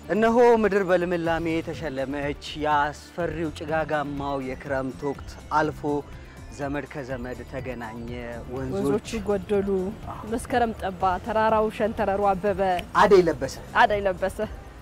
እነሆ ምድር በልምላሜ የተሸለመች የአስፈሪው ጭጋጋማው የክረምት ወቅት አልፎ ዘመድ ከዘመድ ተገናኘ፣ ወንዞች ወንዞቹ ጎደሉ፣ መስከረም ጠባ፣ ተራራው ሸንተረሩ አበበ፣ አደይ ለበሰ። አደይ ለበሰ።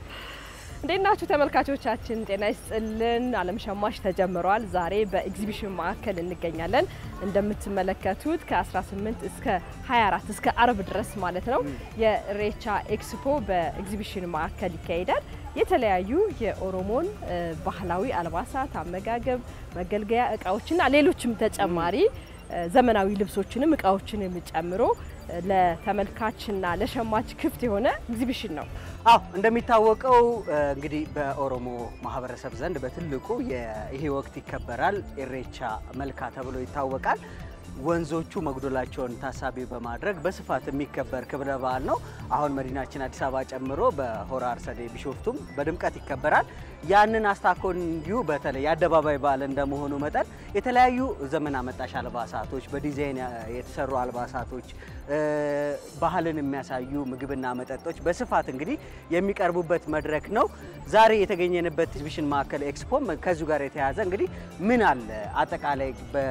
እንዴት ናችሁ ተመልካቾቻችን? ጤና ይስጥልን። ዓለም ሸማች ተጀምሯል። ዛሬ በኤግዚቢሽን ማዕከል እንገኛለን። እንደምትመለከቱት ከ18 እስከ 24 እስከ አርብ ድረስ ማለት ነው የኢሬቻ ኤክስፖ በኤግዚቢሽን ማዕከል ይካሄዳል። የተለያዩ የኦሮሞን እ ባህላዊ አልባሳት፣ አመጋገብ፣ መገልገያ እቃዎችና ሌሎችም ተጨማሪ እ ዘመናዊ ልብሶችንም እቃዎችንም ጨምሮ እ ለተመልካችና ለሸማች ክፍት የሆነ ኤግዚቢሽን ነው። አዎ እንደሚታወቀው እ እንግዲህ በኦሮሞ ማህበረሰብ ዘንድ በትልቁ የ- ይሄ ወቅት ይከበራል። ኢሬቻ መልካ ተብሎ ይታወቃል። ወንዞቹ መጉደላቸውን ታሳቢ በማድረግ በስፋት የሚከበር ክብረ በዓል ነው። አሁን መዲናችን አዲስ አበባ ጨምሮ በሆራ አርሰዴ ቢሾፍቱም በድምቀት ይከበራል። ያንን አስታኮ እንዲሁ በተለይ የአደባባይ በዓል እንደመሆኑ መጠን የተለያዩ ዘመን አመጣሽ አልባሳቶች፣ በዲዛይን የተሰሩ አልባሳቶች፣ እ ባህልን የሚያሳዩ ምግብና መጠጦች በስፋት እንግዲህ የሚቀርቡበት መድረክ ነው። ዛሬ የተገኘንበት ኤግዚቢሽን ማዕከል ኤክስፖም ከዚሁ ጋር የተያያዘ እንግዲህ ምን አለ አጠቃላይ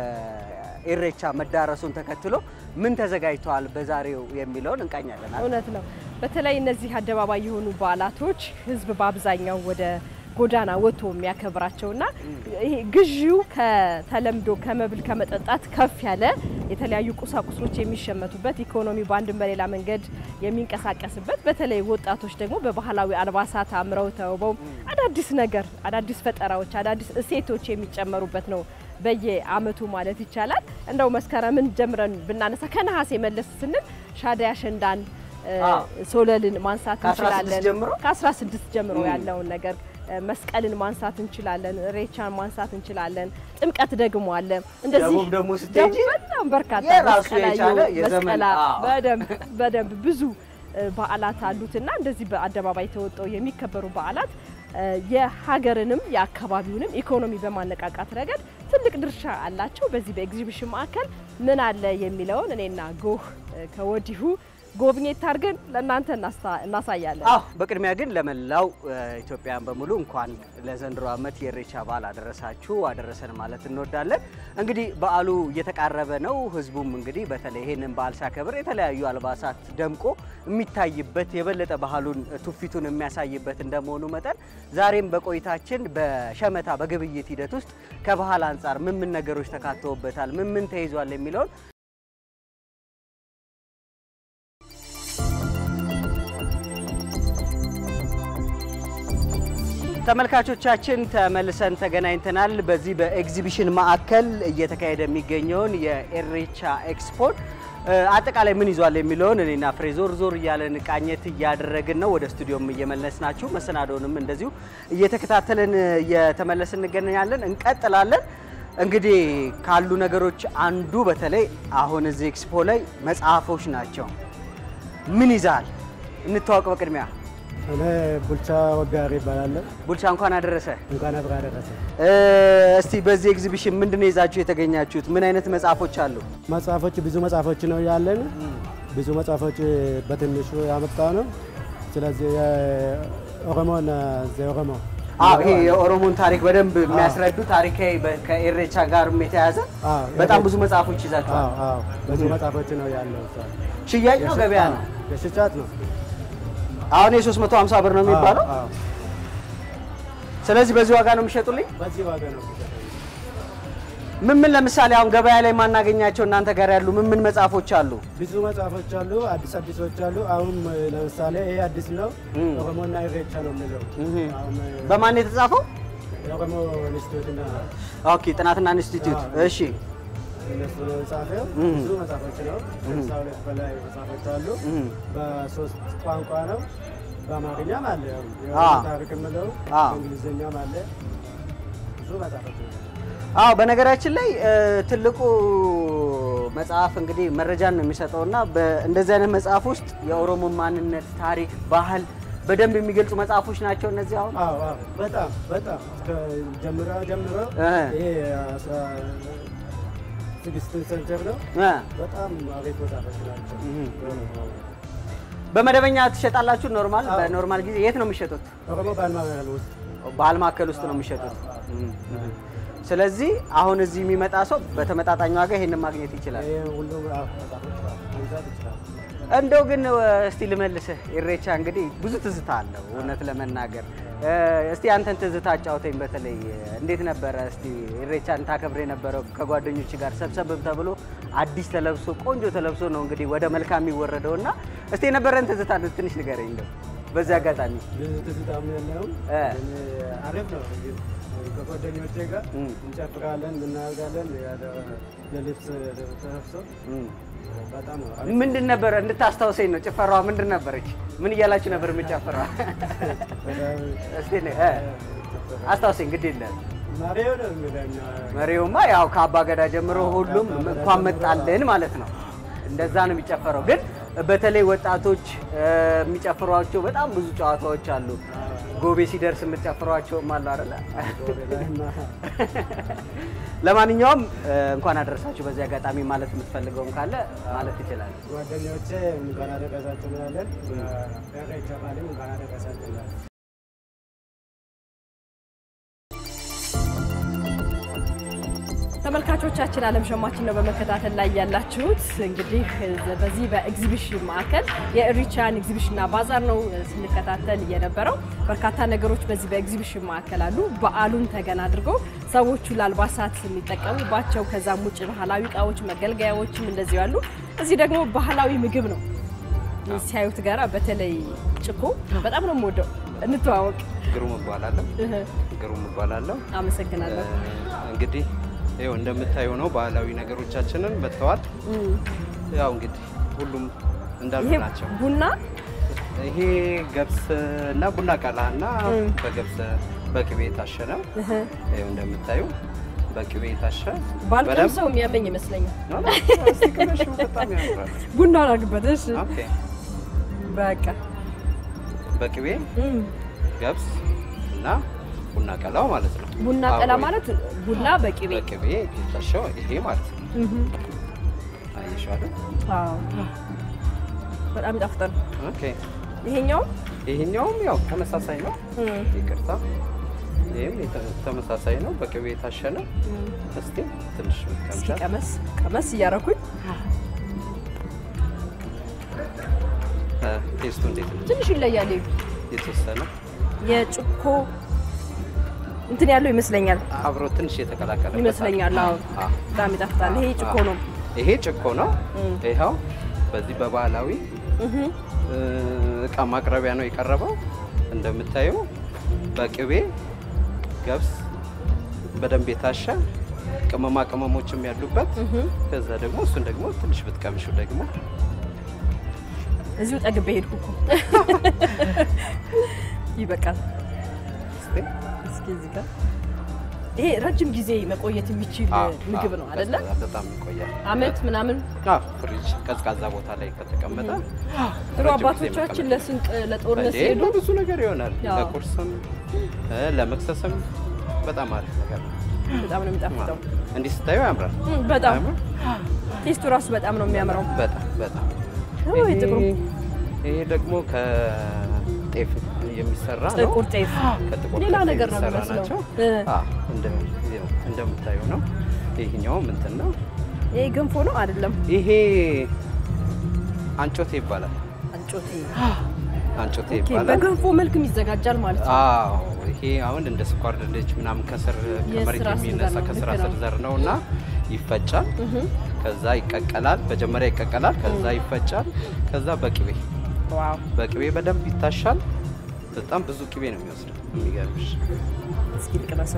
በኢሬቻ መዳረሱን ተከትሎ ምን ተዘጋጅተዋል በዛሬው የሚለውን እንቃኛለን። እውነት ነው። በተለይ እነዚህ አደባባይ የሆኑ በዓላቶች ህዝብ በአብዛኛው ወደ ጎዳና ወጥቶ የሚያከብራቸውና ይሄ ግዢው ከተለምዶ ከመብል ከመጠጣት ከፍ ያለ የተለያዩ ቁሳቁሶች የሚሸመቱበት ኢኮኖሚ በአንድም በሌላ መንገድ የሚንቀሳቀስበት በተለይ ወጣቶች ደግሞ በባህላዊ አልባሳት አምረው ተውበው አዳዲስ ነገር አዳዲስ ፈጠራዎች አዳዲስ እሴቶች የሚጨመሩበት ነው በየአመቱ ማለት ይቻላል። እንደው መስከረምን ጀምረን ብናነሳ ከነሐሴ መለስ ስንል ሻደይ አሸንዳን እ፣ አዎ። ሶለልን ማንሳት ከ16 እንችላለን። ጀምሮ? ከ16 ጀምሮ ም። ያለውን ነገር እ፣ መስቀልን ማንሳት እንችላለን። ሬቻን ማንሳት እንችላለን። ጥምቀት ደግሞ አለ። እንደዚህ ደቡብ ደግሞ ስትሄጂ በጣም በርካታ የራሱ መስቀላዩ፣ የቻለ የዘመን- መስቀላ አዎ። በደንብ በደንብ ብዙ እ፣ በዓላት አሉትና እንደዚህ በአደባባይ ተወጥተው የሚከበሩ በዓላት እ፣ የሀገርንም የአካባቢውንም ኢኮኖሚ በማነቃቃት ረገድ ትልቅ ድርሻ አላቸው። በዚህ በኤግዚቢሽን ማዕከል ምን አለ የሚለውን እኔና ጎህ እ፣ ከወዲሁ ጎብኘት አድርገን ለእናንተ እናስታ- እናሳያለን። አዎ በቅድሚያ ግን ለመላው እ፣ ኢትዮጵያን በሙሉ እንኳን ለዘንድሮ ዓመት የኢሬቻ በዓል አደረሳችሁ አደረሰን ማለት እንወዳለን። እንግዲህ በዓሉ እየተቃረበ ነው። ህዝቡም እንግዲህ በተለይ ይህንን በዓል ሲያከብር የተለያዩ አልባሳት ደምቆ የሚታይበት የበለጠ ባህሉን ትውፊቱን የሚያሳይበት እንደመሆኑ መጠን ዛሬም በቆይታችን በሸመታ በግብይት ሂደት ውስጥ ከባህል አንጻር ምን ምን ነገሮች ተካተውበታል፣ ምን ምን ተይዟል የሚለውን ተመልካቾቻችን ተመልሰን ተገናኝተናል። በዚህ በኤግዚቢሽን ማዕከል እየተካሄደ የሚገኘውን የኢሬቻ ኤክስፖን እ፣ አጠቃላይ ምን ይዟል የሚለውን እኔና ፍሬ ዞር ዞር እያለን ቃኘት እያደረግን ነው። ወደ ስቱዲዮም እየመለስ ናችሁ። መሰናዶንም እንደዚሁ እየተከታተልን እየተመለስን እንገናኛለን። እንቀጥላለን። እንግዲህ ካሉ ነገሮች አንዱ በተለይ አሁን እዚህ ኤክስፖ ላይ መጽሐፎች ናቸው። ምን ይዛል? እንተዋወቅ በቅድሚያ እኔ ቡልቻ ወጋሪ ይባላለሁ። ቡልቻ እንኳን አደረሰ። እንኳን አብራ ደረሰ። እ፣ እስቲ በዚህ ኤግዚቢሽን ምንድን ነው ይዛችሁ የተገኛችሁት? ምን አይነት መጽሐፎች አሉ? መጽሐፎች ብዙ መጽሐፎች ነው ያለን። ብዙ መጽሐፎች በትንሹ ያመጣ ነው። ስለዚህ የኦሮሞን ዘኦሮሞ አዎ ይሄ የኦሮሞን ታሪክ በደንብ የሚያስረዱ ታሪካዊ በ- ከኢሬቻ ጋርም የተያዘ አዎ፣ በጣም ይሄ- ብዙ መጽሐፎች ይዛችኋል። አዎ፣ አዎ፣ ብዙ መጽሐፎች ነው ያለው። እሷ ሽያጭ ነው ገበያ ነው? የሽጫት ነው አሁን የ350 ብር ነው የሚባለው። አዎ፣ አዎ። ስለዚህ በዚህ ዋጋ ነው የሚሸጡልኝ። በዚህ ዋጋ ነው ምን ምን ለምሳሌ አሁን ገበያ ላይ የማናገኛቸው እናንተ ጋር ያሉ ምን ምን መጽሐፎች አሉ? ብዙ መጽሐፎች አሉ። አዲስ አዲሶች አሉ። አሁን ለምሳሌ ይሄ አዲስ ነው። እም። ኦሮሞና ኢሬቻ ነው የሚለው እህ። አሁን በማን የተጻፈው? የኦሮሞ ኢንስቲትዩትና ኦኬ ጥናትና ኢንስቲትዩት። አዎ። እሺ እነሱ ነው የጻፈው። እም። ብዙ መጽሐፎች ነው። ከሃምሳ ሁለት በላይ መጽሐፎች አሉ። እህ። በሶስት ቋንቋ ነው። በአማርኛም አለ፣ ያው አዎ። የኦሮሞ ታሪክ የምለው አዎ። በእንግሊዝኛም አለ። ብዙ መጽሐፎች ነው። አዎ በነገራችን ላይ እ፣ ትልቁ መጽሐፍ እንግዲህ መረጃን ነው የሚሰጠውና በእንደዚህ አይነት መጽሐፍ ውስጥ የኦሮሞ ማንነት፣ ታሪክ፣ ባህል በደንብ የሚገልጹ መጽሐፎች ናቸው እነዚህ አሁን አዎ አዎ፣ በጣም በጣም ጀምሮ ጀምሮ እ። ይሄ አስራ ስድስት ሴንቸር ነው። እ። በጣም አቤት መጽሐፎች ናቸው። እህ። በመደበኛ ትሸጣላችሁ? ኖርማል በኖርማል ጊዜ የት ነው የሚሸጡት? ኦሮሞ ባህል ማዕከል ውስጥ ባህል ማዕከል ውስጥ ነው የሚሸጡት። እም፣ እም። ስለዚህ አሁን እዚህ የሚመጣ ሰው በተመጣጣኝ ዋጋ ይሄንን ማግኘት ይችላል። ይሄ ሁሉም አዎ፣ መጽሐፎች መግዛት ይችላል። እንደው ግን እስቲ ልመልስህ፣ ኢሬቻ እንግዲህ ብዙ ትዝታ አለው እውነት ለመናገር እ፣ እስቲ አንተን ትዝታ አጫውተኝ። በተለይ እንዴት ነበረ እስቲ ኢሬቻን ታከብር የነበረው ከጓደኞች ጋር ሰብሰብ ተብሎ አዲስ ተለብሶ ቆንጆ ተለብሶ ነው እንግዲህ ወደ መልካም የሚወረደው እና እስቲ የነበረን ትዝታ ትንሽ ንገረኝ እንደው በዚህ አጋጣሚ ብዙ ትዝታም የለውም። እ። ግን አሪፍ ነው። ግን ከጓደኞቼ ጋር እም። እንጨፍራለን፣ እናደርጋለን። ያለ- የልብስ ተለብሶ እም። በጣም ነው አሪፍ። ምንድን ነበረ እንድታስታውሰኝ ነው። ጭፈራዋ ምንድን ነበረች? ምን እያላችሁ ነበር የምጨፍረዋ? በጣም እስቲ ነ- እ፣ አስታውሰኝ ግድ የለም መሪው ነው የሚለኝ መሪውማ ያው ከአባ ገዳ ጀምሮ ሁሉም እንኳን መጣልን ማለት ነው። እንደዛ ነው የሚጨፈረው። ግን በተለይ ወጣቶች እ፣ የሚጨፍሯቸው በጣም ብዙ ጨዋታዎች አሉ። ጎቤ ሲደርስ የምትጨፍሯቸውም አሉ አይደለ? ላይና ለማንኛውም እ፣ እንኳን አደረሳችሁ። በዚህ አጋጣሚ ማለት የምትፈልገውም ካለ ማለት ትችላለህ። ጓደኞቼ እንኳን አደረሳችሁ እንላለን። በኢሬቻ በዓልም እንኳን አደረሳችሁ እንላለን። ተመልካቾቻችን ዓለም ሸማችን ነው በመከታተል ላይ ያላችሁት። እንግዲህ በዚህ በኤግዚቢሽን ማዕከል የኢሬቻን ኤግዚቢሽንና ባዛር ነው ስንከታተል የነበረው። በርካታ ነገሮች በዚህ በኤግዚቢሽን ማዕከል አሉ። በዓሉን ተገን አድርገው ሰዎቹ ለአልባሳት የሚጠቀሙባቸው ከዛም ውጭ ባህላዊ እቃዎች፣ መገልገያዎችም እንደዚሁ አሉ። እዚህ ደግሞ ባህላዊ ምግብ ነው ሲያዩት ጋራ በተለይ ጭኮ በጣም ነው የምወደው። እንተዋወቅ። ግሩም እባላለሁ። እህ፣ ግሩም እባላለሁ። አመሰግናለሁ። እንግዲህ ይኸው እንደምታየው ነው ባህላዊ ነገሮቻችንን መጥተዋል። እም፣ ያው እንግዲህ ሁሉም እንዳሉ ይሄ ናቸው። ቡና ይሄ ገብስ እና ቡና ቀላ እና እም። በገብስ በቅቤ የታሸ ነው። እህ፣ ይኸው እንደምታዩ በቅቤ የታሸ ባልቀም ሰው የሚያመኝ ይመስለኛል። ነው ነው። እስቲ ቅመሽው፣ በጣም ያምራል። ቡና አድርግበት። እሺ ኦኬ በቃ በቅቤ እም፣ ገብስ እና ቡና ቀላው ማለት ነው። ቡና ቀላ አብሮ ማለት ቡና በቅቤ በቅቤ የታሸው ይሄ ማለት ነው። እህ፣ አየሽው አይደል? አዎ በጣም ይጣፍጣል። ኦኬ ይሄኛው ይሄኛውም ያው ተመሳሳይ ነው። እም፣ ይቅርታ ይህም የተ- ተመሳሳይ ነው። በቅቤ የታሸ ነው። እም፣ እስቲ ትንሽ እስኪ ቀምሻል። ቀመስ ቀመስ እያረኩኝ ቴስቱ እንዴት ነው? ትንሽ ይለያል። የተወሰነ የጭኮ እንትን ያለው ይመስለኛል አብሮ ትንሽ የተቀላቀለ ይመስለኛል። አዎ በጣም ይጣፍጣል። ይሄ ጭኮ ነው። ይሄ ጭኮ ነው። እም፣ ይኸው በዚህ በባህላዊ እህ፣ እ፣ እቃ ማቅረቢያ ነው የቀረበው። እንደምታየው በቅቤ ገብስ በደንብ የታሸ ቅመማ ቅመሞችም ያሉበት እህ። ከዛ ደግሞ እሱን ደግሞ ትንሽ ብትቀምሹ ደግሞ እዚሁ ጠግቤ ሄድኩ እኮ ይበቃል። እስቲ እስኪ እዚህ ጋር ይሄ ረጅም ጊዜ መቆየት የሚችል አዎ፣ ምግብ አዎ፣ ነው አይደለ? ቀዝቃዛ በጣም ይቆያል። አመት ምናምን አዎ፣ ፍሪጅ ቀዝቃዛ ቦታ ላይ ከተቀመጠ ድሮ ረጅም ጊዜ አባቶቻችን መቀመጥ ለስንቅ ለጦርነት እንዴ፣ ሲሄዱ ለብዙ ነገር ይሆናል። አዎ። ለቁርስም እ፣ ለመክሰስም በጣም አሪፍ ነገር ነው። በጣም ነው የሚጣፍጠው። እንዲህ ስታዩ ያምራል። እም፣ በጣም አያምርም? ቴስቱ ራሱ በጣም ነው የሚያምረው። በጣም በጣም ኦ፣ ይሄ ጥቁሩ ይሄ ደግሞ ከጤፍ የሚሰራ ነው። ጥቁር ጤፍ ከጥቁር ሌላ ጤፍ ነገር ነው የሚሰራ የሚመስለው። ናቸው። እ፣ አዎ፣ እንደ ይኸው እንደምታየው ነው። ይሄኛውም እንትን ነው። ይሄ ገንፎ ነው አይደለም? ይሄ አንጮቴ ይባላል። አንጮቴ አንጮቴ ኦኬ፣ ይባላል። በገንፎ መልክም ይዘጋጃል ማለት ነው። አዎ ይሄ አሁን እንደ ስኳር ድንች ምናምን ከስር ከመሬት የስራ ስር የሚነሳ ዘር ነው፣ ከስራ ልክ ስር ነው። ዘር ነው እና ይፈጫል። እህ፣ ከዛ ይቀቀላል። መጀመሪያ ይቀቀላል፣ ከዛ ይፈጫል። ከዛ በቅቤ ዋው በቅቤ በደንብ ይታሻል። በጣም ብዙ ቅቤ ነው የሚወስደው። የሚገርምሽ እስኪ ልቅመሰው።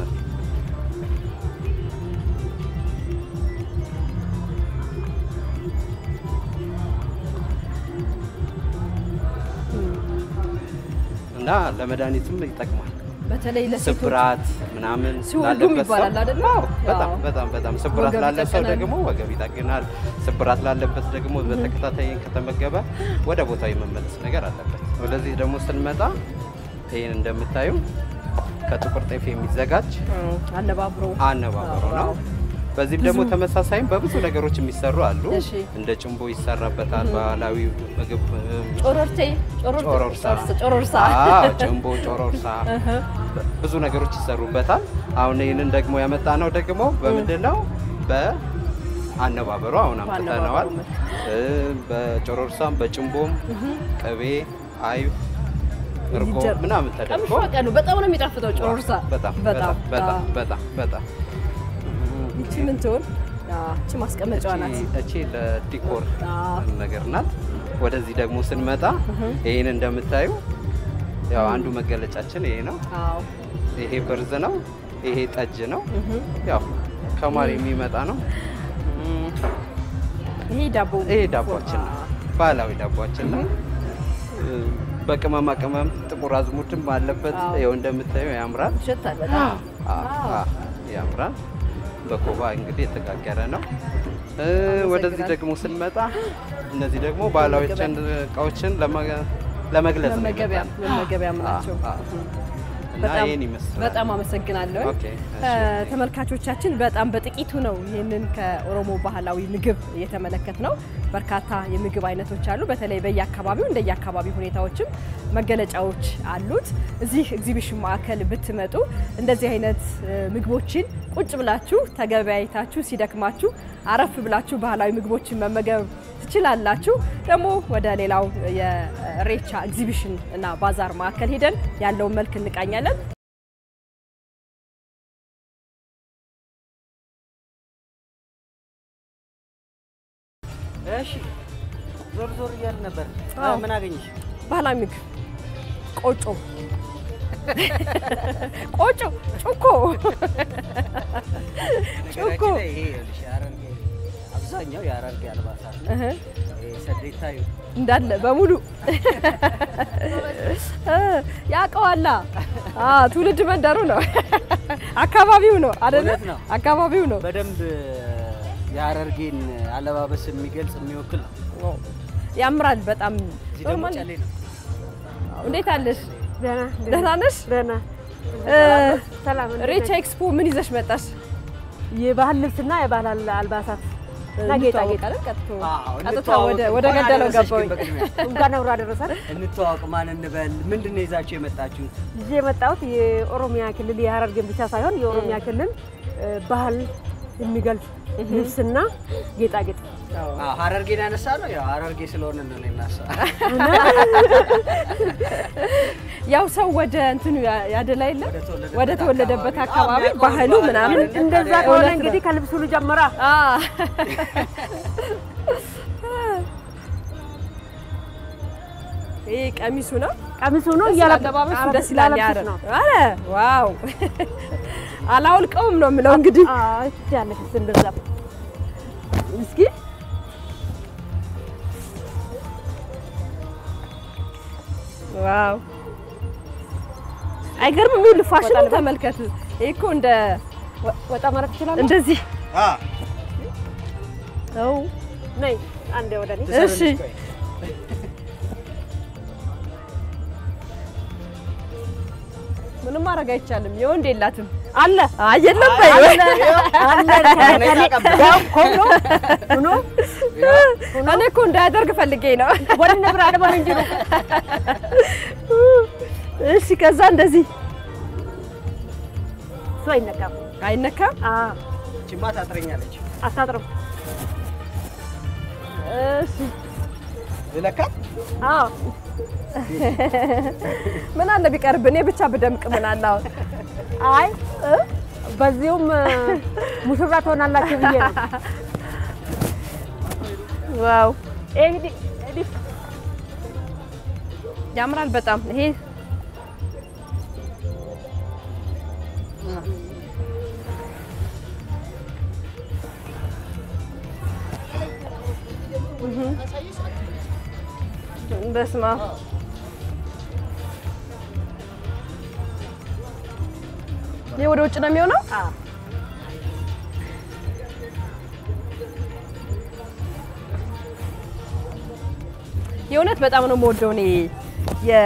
እና ለመድኃኒትም ይጠቅማል። በተለይ ለሴቶች ስብራት ምናምን ሲወልዱም ላለበት ሰው- ይባላል አይደለ? አዎ፣ በጣም አዎ። በጣም በጣም ስብራት ወገብ ላለ ሰው ይጠግናል። ደግሞ ወገብ ይጠግናል። ስብራት ላለበት ደግሞ በተከታታይ ከተመገበ ወደ ቦታው የመመለስ ነገር አለበት። ወደዚህ ደግሞ ስንመጣ ይህን እንደምታዩ ከጥቁር ጤፍ የሚዘጋጅ እም፣ አነባብሮ አነባበሮ ነው። በዚህም ደግሞ ተመሳሳይም በብዙ ነገሮች የሚሰሩ አሉ። እሺ። እንደ ጭንቦ ይሰራበታል። ባህላዊ ምግብ እም፣ ጮሮርቴ ጮሮርሳ ጮሮርሳ አዎ፣ ጭንቦ፣ ጮሮርሳ ብዙ ነገሮች ይሰሩበታል። አሁን ይህንን ደግሞ ያመጣ ነው ደግሞ በምንድን ነው በአነባበሩ አሁን አምጥተነዋል። እ፣ በጮሮርሳም በጭንቦም ቅቤ፣ አይብ፣ እርጎ ይጀር- ምናምን ተደርጎ ቀምሾ ቀኑ በጣም ነው የሚጣፍጠው ጮሮርሳ። በጣም በጣም በጣም አዎ። በጣም በጣም ይቺ ምን ትሆን? አዎ፣ ይቺ ማስቀመጫዋ ናት። እቺ- እቺ ለዲኮር አዎ። ነገር ናት። ወደዚህ ደግሞ ስንመጣ ይህን እንደምታዩ ያው አንዱ መገለጫችን ይሄ ነው። አዎ ይሄ ብርዝ ነው። ይሄ ጠጅ ነው። ያው ከማር የሚመጣ ነው። ይሄ ዳቦ ይሄ ዳቧችን ነው። ባህላዊ ዳቧችን ነው። በቅመማ ቅመም ጥቁር አዝሙድም አለበት። አዎ። ይኸው እንደምታዩ ያምራል። ይሸታል በጣም። አ- አ- ያምራል። በኮባ እንግዲህ የተጋገረ ነው። እ፣ ወደዚህ ደግሞ ስንመጣ እነዚህ ደግሞ ባህላዊ እቃዎችን ለመ- ለመግለጽ ነው መመገቢያ የመጣነው። መመገቢያ ናቸው። አ- አ- እና በጣም ይህን ይመስላል። በጣም አመሰግናለሁ። ኦኬ፣ እሺ። ተመልካቾቻችን በጣም በጥቂቱ ነው ይህንን ከኦሮሞ ባህላዊ ምግብ እየተመለከት ነው። በርካታ የምግብ አይነቶች አሉ። በተለይ በየአካባቢው እንደየአካባቢው ሁኔታዎችም መገለጫዎች አሉት። እዚህ ኤግዚቢሽን ማዕከል ብትመጡ እንደዚህ አይነት እ፣ ምግቦችን ቁጭ ብላችሁ ተገበያይታችሁ ሲደክማችሁ አረፍ ብላችሁ ባህላዊ ምግቦችን መመገብ ትችላላችሁ። ደግሞ ወደ ሌላው የሬቻ ኤግዚቢሽን እና ባዛር ማዕከል ሄደን ያለውን መልክ እንቃኛለን። እሺ ዞር ዞር እያልን ነበር። አዎ። ምን አገኘሽ? ባህላዊ ምግብ ቆጮ ቆጮ ጩኮ ጩኮ ነገራችን ላይ ይሄ ይኸውልሽ የሐረርጌ አብዛኛው የሐረርጌ አልባሳት ነው። እህ፣ ይሄ ሰዴታዩ እንዳለ በሙሉ እ፣ ያውቀዋላ አ ትውልድ መንደሩ ነው አካባቢው ነው አይደለ? እውነት ነው። አካባቢው ነው። በደንብ የሐረርጌን አለባበስ የሚገልጽ የሚወክል ነው። ያምራል በጣም እዚህ ደግሞ ኖርማል። ጨሌ ነው። እንዴት አለሽ? ደህና ደህና ነሽ? ደህና እ፣ ሰላም። ሬቻ ኤክስፖ ምን ይዘሽ መጣሽ? የባህል ልብስና የባህል አል- አልባሳት እና ጌጣጌጥ እንተዋወቃለን። ቀጥቶ አዎ፣ ቀጥታ እንተዋወቅ። ወደ ወደ እንኳን ገደለው አደረሰሽ ግን ገባሁኝ። በቅድሚያ እንኳን አብሮ አደረሰን። እንተዋወቅ። ማን እንበል? ምንድን ነው ይዛችሁ የመጣችሁት? ይዤ የመጣሁት የኦሮሚያ ክልል የሐረርጌን ብቻ ሳይሆን የኦሮሚያ ክልል እ፣ ባህል የሚገልጽ ልብስና ጌጣጌጥ አዎ፣ ሐረርጌን ያነሳ ነው። ያው ሐረርጌ ስለሆነ ነው እናሳ ያው ሰው ወደ እንትኑ ያ- ያደላ የለ ወደ ተወለደበት ወደ ተወለደበት አካባቢ። አካባቢ አዎ፣ ባህሉ ባህል ምናምን ማለት እንደዛ ታዲያ ከሆነ እውነት ነው። እንግዲህ ከልብሱ ልጀምራ። አ ይሄ ቀሚሱ ነው። ቀሚሱ ነው ደስ እያለ ይላል፣ አለባበሱ ደስ ይላል። ያረ ነው። አረ ዋው አላውልቀውም ነው የምለው እንግዲህ አይ ያለሽ እንደዛ እስኪ ዋው አይገርምም? ይኸውልህ ፋሽኑን ተመልከት። ይሄ እኮ እንደ ወጣ ማለት ትችላለህ። እንደዚህ ነው። ነይ አንዴ ወደ እኔ እሺ ምንም ማድረግ አይቻልም። የወንድ የላትም አለ አይ የለም በይ አለ አለ ያው ኮሎ ሆኖ እኔ እኮ እንዳያደርግ ፈልጌ ነው። ወደ ነብራ አደባል እንጂ ነው እሺ ከዛ እንደዚህ እሱ አይነካም። አይነካም። አ ችማ ታጥረኛለች። አታጥርም። እሺ ልለካ አዎ ምን አለ ቢቀርብ እኔ ብቻ ብደምቅ ምን አለ አሁን አይ በዚሁም ሙሽራ ትሆናላችሁ ብዬ ነው። ዋው ይሄ እንግዲህ እንግዲህ ያምራል በጣም ይሄ በስማ ይሄ ወደ ውጭ ነው የሚሆነው። አ የእውነት በጣም ነው የምወደው እኔ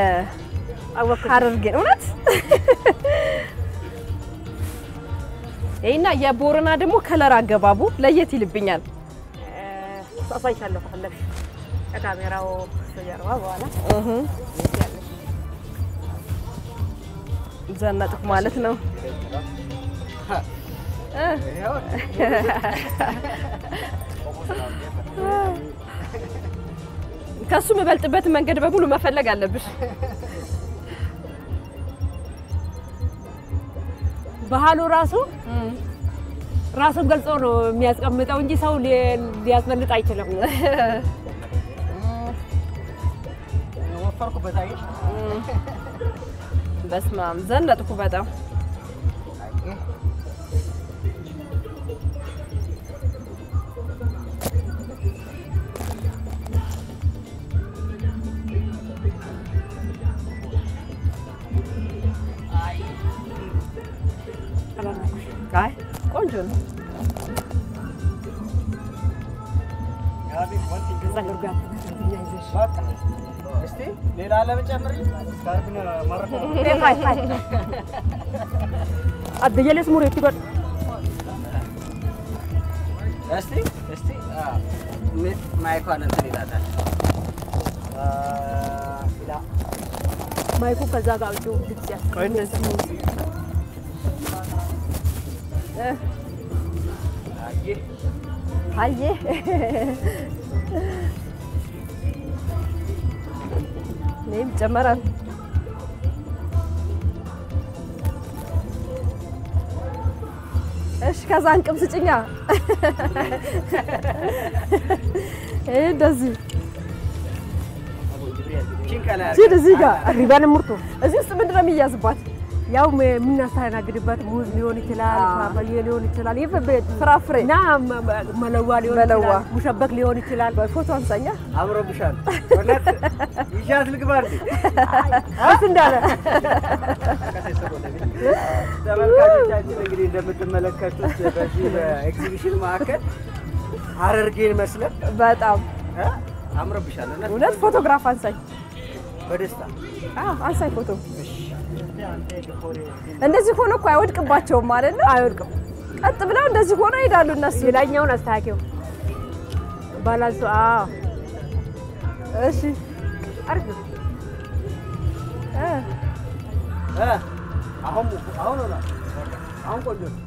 የሐረርጌን እውነት ይሄና የቦረና ደግሞ ከለር አገባቡ ለየት ይልብኛል። አሳይሻለሁ ከፈለግሽ ከካሜራው ጀርባ በኋላ ዘነጥኩ ማለት ነው። ከሱ የምበልጥበትን መንገድ በሙሉ መፈለግ አለብሽ። ባህሉ ራሱ ራሱን ገልጾ ነው የሚያስቀምጠው እንጂ ሰው ሊ- ሊያስመልጥ አይችልም። ወፈርኩበት አይሽ በስመ አብ ዘነጥኩ በጣም አይ ቆንጆ ነው። ጸጉር ጋር ይዘሽ እስቲ ሌላ ለመጨመር አደየለስ ሙሬቲ ጎድ እስቲ እስቲ ማይኳን እንትን ይላታል። ማይኩ ከዛ ጋር አውጪው ድምፅ ያስ ቆይ እንደዚህ አየ እኔም ጨመራል። እሺ ከዛ እንቅም ስጭኛ። ይሄ እንደዚህ ቺንቀላ ሲል እዚህ ጋር ሪባን ሙርቶ እዚህ ውስጥ ምንድን ነው የሚያዝባት? ያው የምናስተናግድበት ሙዝ ሊሆን ይችላል፣ አዎ። ፓፓዬ ሊሆን ይችላል፣ ይህ ፍራፍሬ እና መ- መ- መለዋ ሊሆን መለዋ። ይችላል፣ ሙሸበክ ሊሆን ይችላል። ፎቶ አንሳኛ። አምሮብሻል። እውነት ይዣት ልግባ እንዴ? እስ እንዳለ ተመልካቾቻችን እንግዲህ እንደምትመለከቱት በዚህ በኤግዚቢሽን ማዕከል ሀረርጌን መስለን በጣም እ? አምሮብሻል። እውነት እውነት ፎቶግራፍ አንሳኝ። በደስታ አዎ አንሳኝ ፎቶ። እንደዚህ ሆኖ እኮ አይወድቅባቸውም ማለት ነው። አይወድቅም። ቀጥ ብለው እንደዚህ ሆኖ ይሄዳሉ እነሱ። ሌላኛውን አስተካኪው ባላንሱ። አዎ እሺ አሪፍ ነው። እ እ? አሁን አሁን ሆኗል። አሁን ቆንጆ ነው።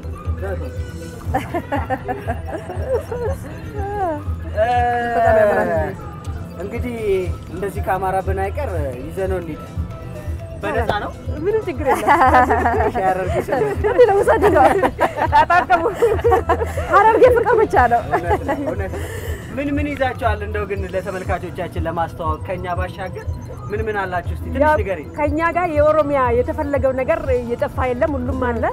በጣም ያምራል። እንግዲህ እንደዚህ ከአማራብን አይቀር ይዘነው እንሂድ። በነፃ ነው ምንም ችግር የለም። ሀረርጌ ስንል እንዲህ ነው ውሰድ ይለዋል። ተጣጣሙ። ሀረርጌ ፍቅር ብቻ ነው። እውነት ነው፣ እውነት ነው። ምን ምን ይዛችኋል? እንደው ግን ለተመልካቾቻችን ለማስተዋወቅ ከኛ ባሻገር ምን ምን አላችሁ? እስቲ ትንሽ ያው ንገሪኝ። ከኛ ጋር የኦሮሚያ የተፈለገው ነገር እየጠፋ የለም፣ ሁሉም አለ።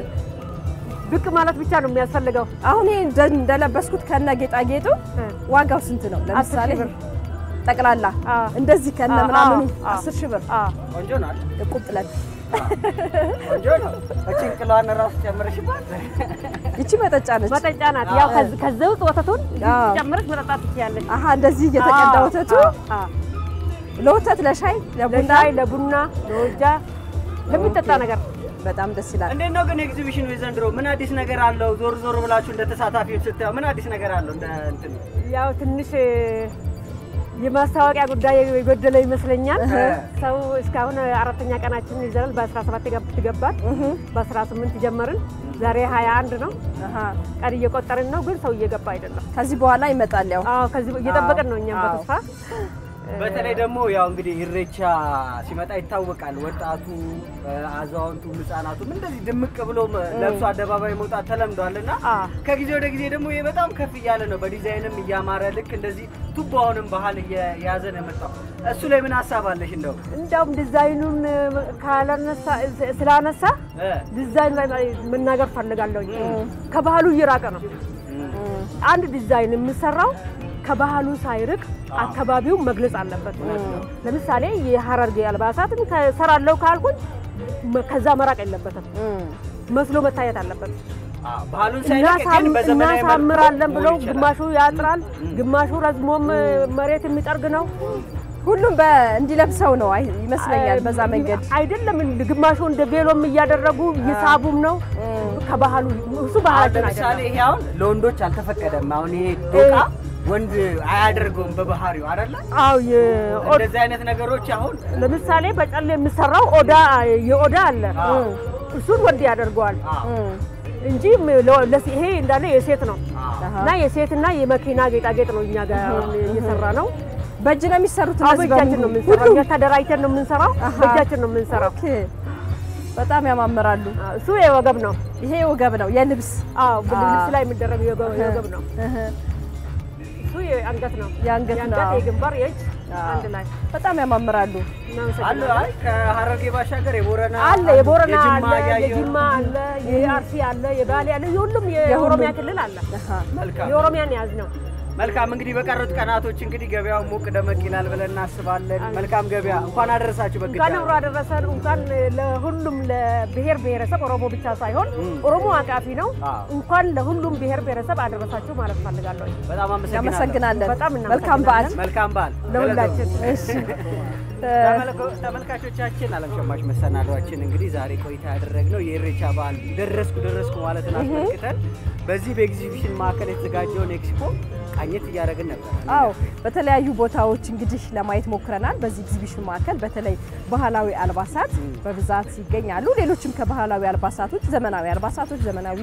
ብቅ ማለት ብቻ ነው የሚያስፈልገው። አሁን ይሄ እንደ- እንደለበስኩት ከነ ጌጣጌጡ ዋጋው ስንት ነው? ለምሳሌ ሺህ ብር። ጠቅላላ አዎ። እንደዚህ ከነ አዎ፣ ምናምኑ አዎ። አስር ሺህ ብር አዎ ቆንጆ ነው አይደል? እቁብ ጥለን ቆንጆ ነው። ጭንቅሏን ራሱ ጨምረሽባት ይቺ መጠጫ ነች። መጠጫ ናት። ያው ከዚ- ከዛ ውስጥ ወተቱን አዎ። ጨምረሽ መጠጣት ትችያለሽ። አሀ እንደዚህ እየተቀዳ ወተቱ አዎ፣ አዎ። ለወተት፣ ለሻይ፣ ለቡና ለሻይ፣ ለቡና፣ ለወጃ ለሚጠጣ ነገር በጣም ደስ ይላል። እንዴት ነው ግን ኤግዚቢሽኑ የዘንድሮ ምን አዲስ ነገር አለው? ዞር ዞር ብላችሁ እንደ ተሳታፊዎች ስታዩ ምን አዲስ ነገር አለው? እንደ እንትን ያው ትንሽ የማስታወቂያ ጉዳይ የጎደለ ይመስለኛል። እ። ሰው እስካሁን አራተኛ ቀናችን ይዘናል። በ17 ገብ- ገባን፣ በ18 ጀመርን። ዛሬ 21 ነው። አሀ ቀን እየቆጠርን ነው፣ ግን ሰው እየገባ አይደለም። ከዚህ በኋላ ይመጣል ያው አዎ ከዚህ እየጠበቅን ነው እኛም አዎ። በተስፋ በተለይ ደግሞ ያው እንግዲህ ኢሬቻ ሲመጣ ይታወቃል። ወጣቱ፣ አዛውንቱ፣ ህጻናቱም እንደዚህ ድምቅ ብሎ ለብሶ አደባባይ መውጣት ተለምዷል እና አዎ። ከጊዜ ወደ ጊዜ ደግሞ ይሄ በጣም ከፍ እያለ ነው። በዲዛይንም እያማረ ልክ እንደዚህ ቱባውንም ባህል እየያዘ ነው የመጣው። እሱ ላይ ምን ሀሳብ አለሽ? እንደው እንዳውም ዲዛይኑን ካላነሳ ስላነሳ እ ዲዛይን ላይ መናገር ፈልጋለሁ። ከባህሉ እየራቀ ነው። አንድ ዲዛይን የሚሰራው ከባህሉ ሳይርቅ አካባቢውን መግለጽ አለበት። ለምሳሌ የሀረርጌ አልባሳትን ከሰራለው ካልኩኝ መ- ከዛ መራቅ የለበትም። መስሎ መታየት አለበት። አዎ፣ ባህሉን ሳይለቅ ግን እናሳም- በዘመናዊ መልኩ እናሳምራለን ብለው መሆን ይችላል። ግማሹ ያጥራል፣ ግማሹ ረዝሞም መሬት የሚጠርግ ነው። ሁሉም በ እንዲለብሰው ነው አይ- ይመስለኛል። በዛ መንገድ አይደለም እንደ ግማሹ እንደ ቬሎም እያደረጉ እየሳቡም ነው ከባህሉ እሱ አሁን ባህላችን ለምሳሌ አይደለም። ይሄ አሁን ለወንዶች አልተፈቀደም። አሁን ይሄ ዶቃ ወንድ አያደርገውም በባህሪው አይደለ? አዎ የ- እንደዚህ አይነት ነገሮች አሁን ለምሳሌ በጨሌ የሚሰራው ኦዳ የኦዳ አለ አዎ። እሱን ወንድ ያደርገዋል አዎ፣ እንጂ ም- ለ- ለስ- ይሄ እንዳለ የሴት ነው አዎ። አሃ። እና የሴትና የመኪና ጌጣጌጥ ነው እኛ ጋር አሁን እየሰራ ነው። በእጅ ነው የሚሰሩት አዎ እነዚህ በእጃችን ነው በሙሉ? የምንሰራው። ሁሉም? እኛ ተደራጅተን ነው የምንሰራው። አሃ። በእጃችን ነው የምንሰራው። ኦኬ። በጣም ያማምራሉ። አዎ፣ እሱ የወገብ ነው። ይሄ ወገብ ነው የልብስ አዎ አዎ። ልብስ ላይ የሚደረግ የወገብ የወገብ ነው። እህ፣ እሱ የአንገት ነው። የአንገት ነው። አዎ። የግንባር፣ የእጅ አዎ። አንድ ላይ በጣም ያማምራሉ። አሉ። እናመሰግናለን። አይ ከሀረርጌ ባሻገር የቦረና አለ የቦረና የጅማ አለ፣ ያየው። የጅማ አለ፣ የአርሲ አለ፣ የባሌ አለ፣ የሁሉም የኦሮሚያ ክልል አለ። አሃ። መልካም የኦሮሚያን ያዝ ነው። መልካም እንግዲህ በቀሩት ቀናቶች እንግዲህ ገበያው ሞቅ ደመቅ ይላል ብለን እናስባለን። መልካም ገበያ። እንኳን አደረሳችሁ። እንኳን በግዳ አብሮ አደረሰን። እንኳን ለሁሉም ለብሔር ብሔረሰብ ኦሮሞ ብቻ ሳይሆን ኦሮሞ አቃፊ ነው። አዎ። እንኳን ለሁሉም ብሔር ብሔረሰብ አደረሳችሁ ማለት ፈልጋለሁ። በጣም አመሰግናለሁ። እናመሰግናለን። በጣም መልካም በዓል። እናመሰግናለን። መልካም በዓል ለሁላችን። እሺ እ፣ ተመልከ- ተመልካቾቻችን ዓለም ሸማች መሰናዷችን እንግዲህ ዛሬ ቆይታ ያደረግነው የኢሬቻ በዓል ደረስኩ ደረስኩ ማለትን አስመልክተን በዚህ በኤግዚቢሽን ማዕከል የተዘጋጀውን ኤክስፖ ቃኘት እያደረግን ነበር። አዎ በተለያዩ ቦታዎች እንግዲህ ለማየት ሞክረናል። በዚህ ኤግዚቢሽን ማዕከል በተለይ ባህላዊ አልባሳት በብዛት ይገኛሉ። ሌሎችም ከባህላዊ አልባሳቶች ዘመናዊ አልባሳቶች፣ ዘመናዊ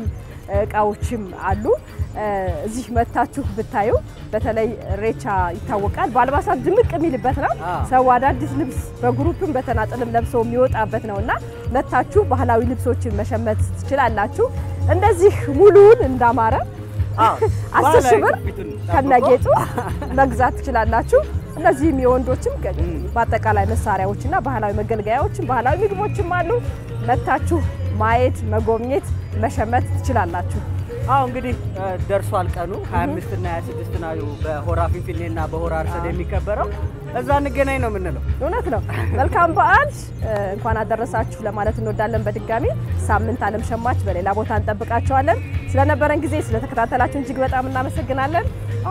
እቃዎችም አሉ። እ፣ እዚህ መታችሁ ብታዩ በተለይ ኢሬቻ ይታወቃል በአልባሳት ድምቅ የሚልበት ነው። አዎ። ሰው አዳዲስ ልብስ በግሩፕም በተናጠልም ለብሰው የሚወጣበት ነው እና መታችሁ ባህላዊ ልብሶችን መሸመት ትችላላችሁ። እንደዚህ ሙሉውን እንዳማረ አዎ፣ አስር ሺህ ብር ባህላዊ ትውፊቱን ጠብቆ ከነጌጡ መግዛት ትችላላችሁ። እነዚህም የወንዶችም ገ- በአጠቃላይ መሳሪያዎችና ባህላዊ መገልገያዎችም ባህላዊ ምግቦችም አሉ። መታችሁ ማየት፣ መጎብኘት፣ መሸመት ትችላላችሁ። አዎ እንግዲህ እ፣ ደርሷል ቀኑ 25 እና 26 ነው በሆራ ፊንፊኔ እና በሆራ አርሰድ የሚከበረው። እዛ እንገናኝ ነው የምንለው። እውነት ነው። መልካም በዓል እ፣ እንኳን አደረሳችሁ ለማለት እንወዳለን። በድጋሚ ሳምንት ዓለም ሸማች በሌላ ቦታ እንጠብቃቸዋለን። ስለነበረን ጊዜ ስለተከታተላችሁ እጅግ በጣም እናመሰግናለን።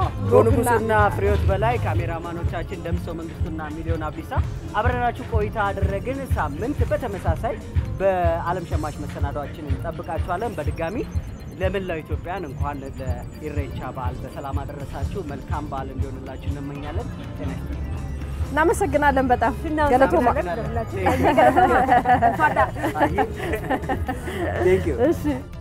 ንጉስና ፍሬዎት በላይ ካሜራማኖቻችን ደምሰው መንግስቱና ሚሊዮን አብዲሳ አብረናችሁ ቆይታ አደረግን። ሳምንት በተመሳሳይ በዓለም ሸማች መሰናዷችን እንጠብቃችኋለን። በድጋሚ ለመላው ኢትዮጵያን እንኳን ለኢሬቻ በዓል በሰላም አደረሳችሁ። መልካም በዓል እንዲሆንላችሁ እንመኛለን። ጤና ይስጥልኝ። እናመሰግናለን በጣም ገለቶማ። እናመሰግናለን። ገለቶማ። Thank you. እሺ